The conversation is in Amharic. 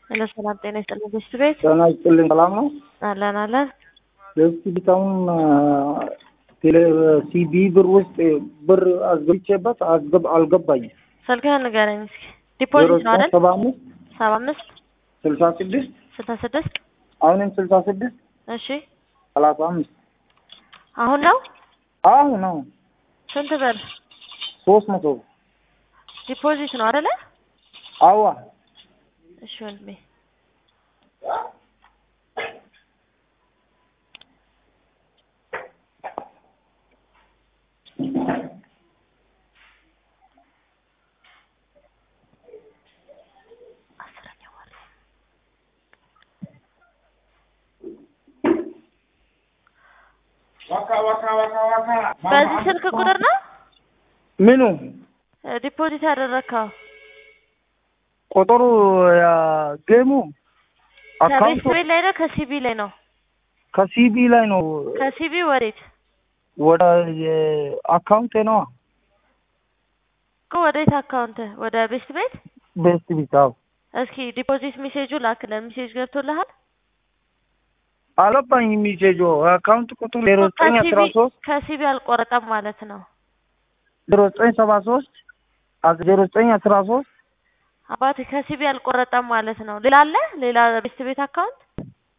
ሄሎ ሰላም ጤና ይስጥልኝ። ቤስት ቤት ጤና ይስጥልኝ። ሰላም ነው? አለን አለን። ቤስት ቤታውን ቴሌ ሲቢ ብር ውስጥ ብር አስገብቼበት አስገብ አልገባኝም። ስልክህን ንገረኝ እስኪ። ዲፖዚት ነው አይደል? ሰባ አምስት ሰባ አምስት ስልሳ ስድስት ስልሳ ስድስት አሁንም ስልሳ ስድስት እሺ ሰላሳ አምስት አሁን ነው አሁን ነው ስንት ብር ሶስት መቶ ዲፖዚት ነው አይደለ? አዋ እሺ ወንድሜ አስረኛ ወር በዚህ ስልክ ቁጥር ነው ምኑ ዲፖዚት ያደረግከው? ቁጥሩ ጌሙ ከቤት አካውንቱ ቤት ላይ ነው ከሲቢ ላይ ነው? ከሲቢ ላይ ነው ከሲቢ ወዴት ወደ አካውንቴ ነዋ። እኮ ወዴት አካውንት ወደ ቤስት ቤት ቤስት ቤት አዎ እስኪ ዲፖዚት ሜሴጁ ላክልን። ሜሴጅ ገብቶልሃል? አልገባኝ ሚሴጆ አካውንት ቁጥሩ ዜሮ ዘጠኝ አስራ ሶስት ከሲቢ አልቆረጠም ማለት ነው። ዜሮ ዘጠኝ ሰባ ሶስት ዜሮ ዘጠኝ አስራ ሶስት አባቴ ከሲቢ አልቆረጠም ማለት ነው። ሌላ አለ? ሌላ ቤስት ቤት አካውንት